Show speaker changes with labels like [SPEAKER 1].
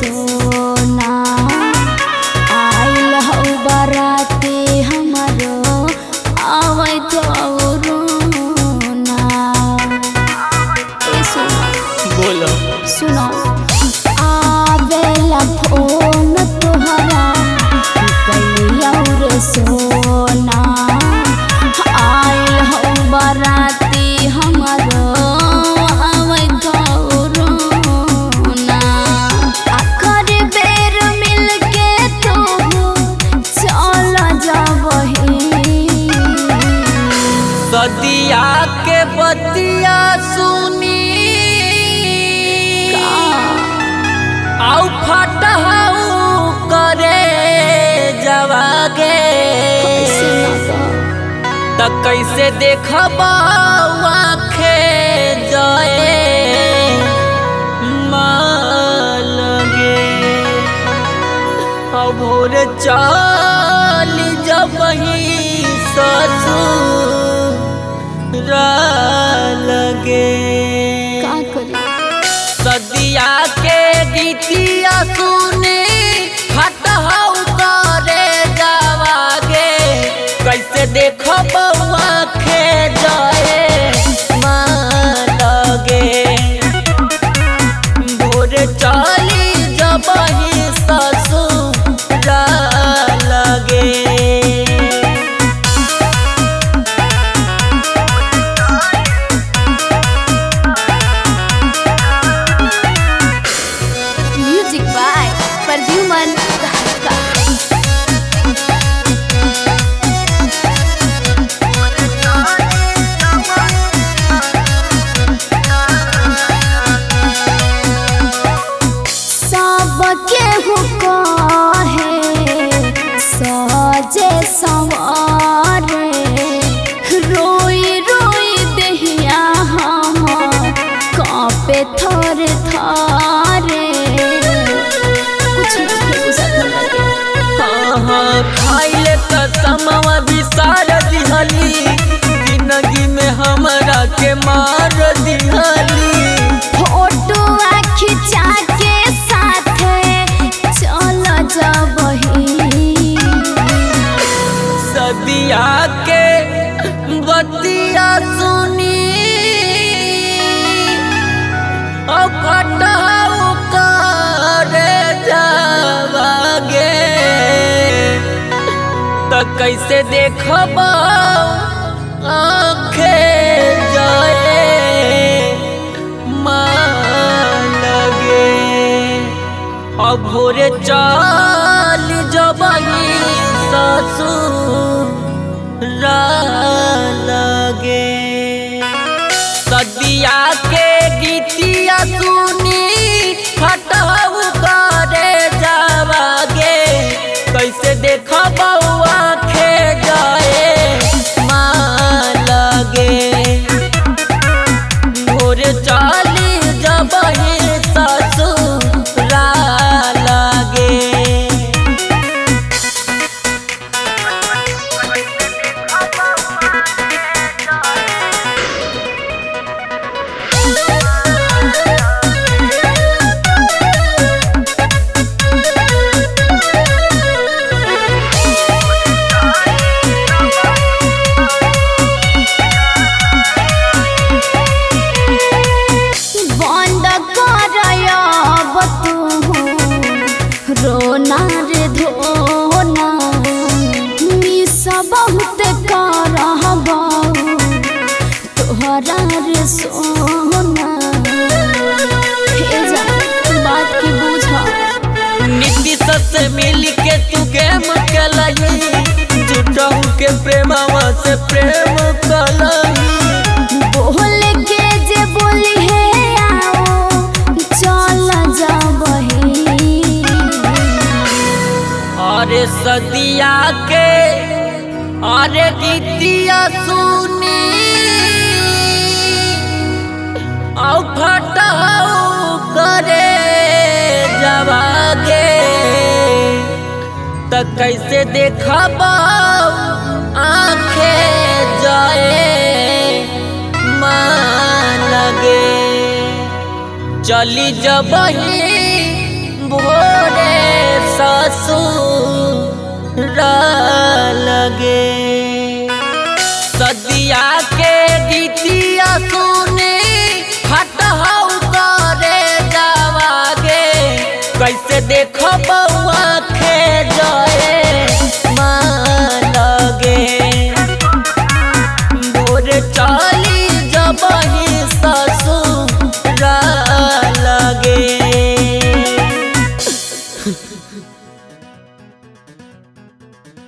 [SPEAKER 1] सोना आइल हौ बराती हमरो आवे रोना ए सुनो
[SPEAKER 2] बोलो
[SPEAKER 1] सुनो आवेला फोन तोहरा कैलिया रे सोना आइल हौ बराती हमरो आवे रोना आखर बेर मिलके तू चल जाबही
[SPEAKER 2] सदिया के बतिया सुनी आउ फटहाउ करे जवागे त कैसे देखब आखे जाए मालगे अब भोर चाल जब ससुर लगे
[SPEAKER 1] का करी
[SPEAKER 2] सदिया के गीतिया सुने हटहु करे जावागे कैसे देखो बउआ खे जाए मालगे भोर चाली जबही ससुर लगे
[SPEAKER 1] म्यूजिक बाय प्रद्युमन धाका सबके हुकाहे सजे सवारे रोई रोई देहिया हम कांपे थर थारे कुछ नहीं बुझत लगे
[SPEAKER 2] हाँ खाइले कसमवा बिसार दिहली जिंदगी में हमरा के मार दिहली
[SPEAKER 1] फोटो खिंचा के साथे चल जबही
[SPEAKER 2] सदिया के बतिया सुनी अब फटाऊ करे जावागे त कैसे देखब आखे जाए लगे अब भोरे चाल जबही ससुर लगे सदिया के गीतिया सुनी हटहु करे जावागे कैसे देख बउआ खे जाए मालगे भोर चाली जबही ससुर लगे
[SPEAKER 1] बंद करब तू रोना रे धोना मिस बहुत करब तोहरा रे सोना हे जा बात के बुझा
[SPEAKER 2] नीतीश से मिल के तू गेम कलही जुटहू के प्रेमवा से प्रेम कलही
[SPEAKER 1] बोल के जे बोली है आओ चल जबही
[SPEAKER 2] अरे सदिया के अरे गीतिया सुनी औ फटहु करे जवागे त कैसे देखब आखे जाए मान लगे चली जबही भोरे ससुर लगे सदिया के गीतिया सुने हट हऊ करे जावागे कैसे देख